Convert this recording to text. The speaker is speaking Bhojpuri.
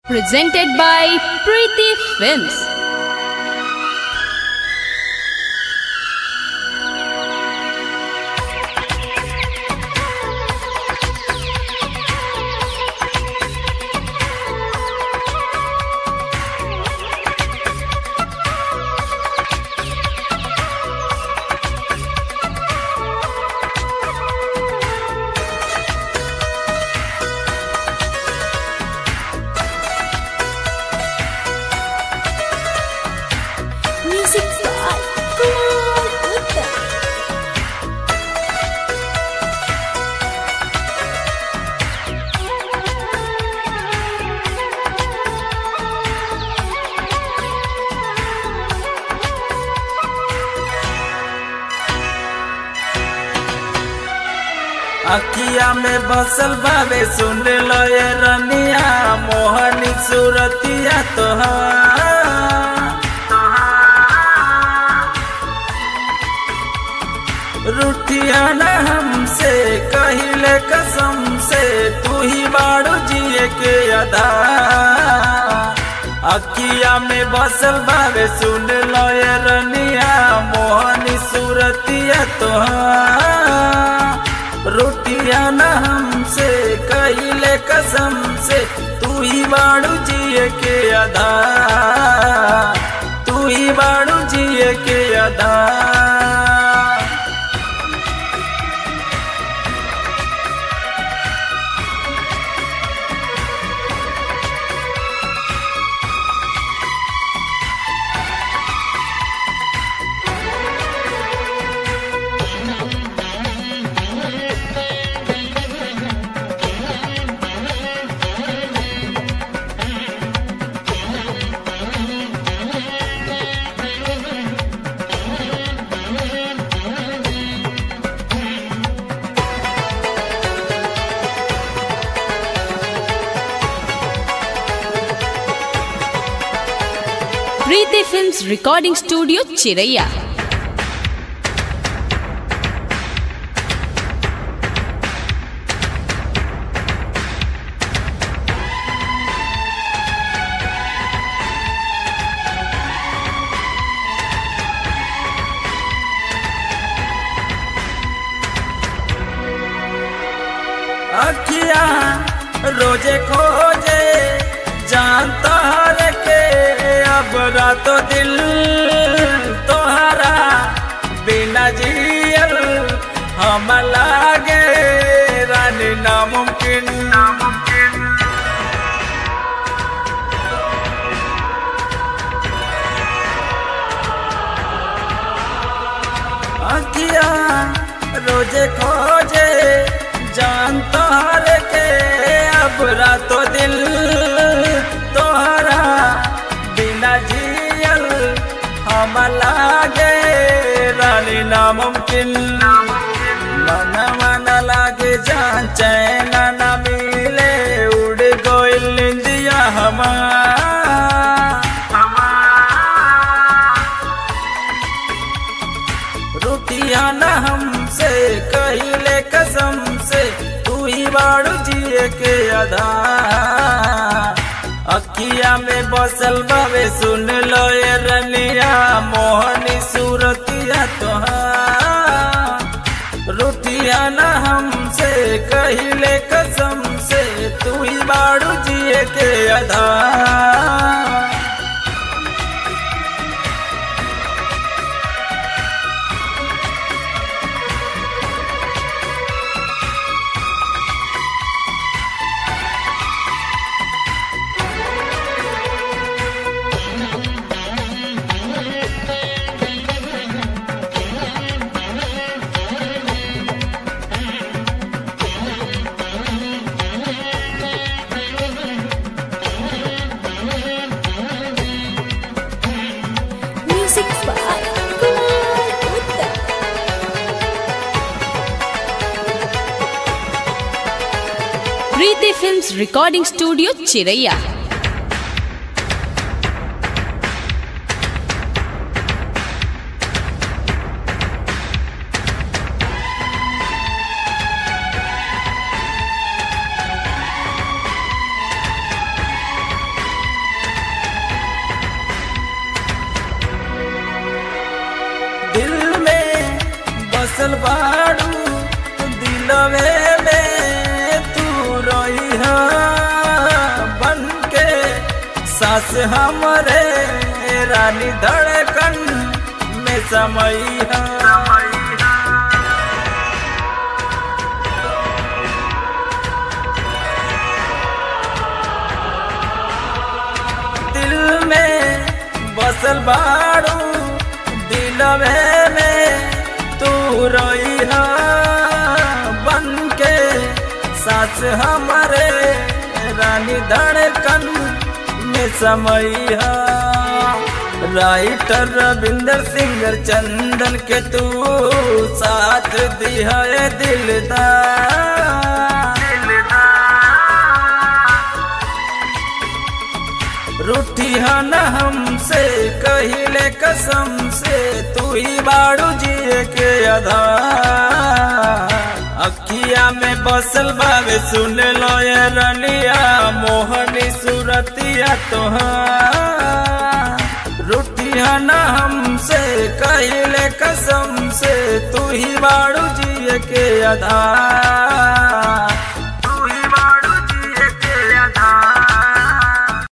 Presented by Preeti Films. Music by Kumar Uttam. अखिया में बसल बावे सुन लो ये रनिया मोहनी सूरतिया तोहार रुठिया न हमसे कहिले कसम से तू ही बाड़ू जिए के अदा अखिया में बसल बावे सुन लो ये रनिया मोहनी सूरतिया तोहार रोटिया न हमसे कहिले कसम से तू ही बाड़ू जिए के अदा तू ही बाड़ू जिए के अदा Preeti Films Recording Studio, Chiraya. अखिया रोजे खोजे जानता हर के अब रातो दिल तोहरा बिना जियल हम लागे रानी नामुमकिन नामुमकिन अखिया रोजे खोजे जान तोहर के अब रातो दिल तोहरा बिना जियल हम लागे रानी नामुमकिन मन मन लागे जान चैन न मिले उड़ गोइल निंदिया हमार रुटिया न हमसे कहिले कसम से तू ही बाड़ू जिए के अधा अखिया में बसल बावे सुन लो ये रनिया मोहनी सूरतिया तोहार रुटिया न हमसे कहिले कसम से तू ही बाड़ू जिए के अधा Music by Kumar Uttam. Preeti Films Recording Studio, Chiraya. सास हमरे रानी धड़कन में समैया दिल में बसल बाड़ू दिलवे में तू रोई बन के सास हमारे रानी धड़कन में समैया राइटर रविंदर सिंगर चंदन के तू साथ दिया दिलदार रूठी न हमसे कहिले कसम से तू ही बाड़ू जिए के आधार अखिया में बसल बावे सुन लो ये रनिया मोहनी सूरतिया तोहार रूठी न हमसे कहिले कसम से तू ही बाड़ू जिए के आधार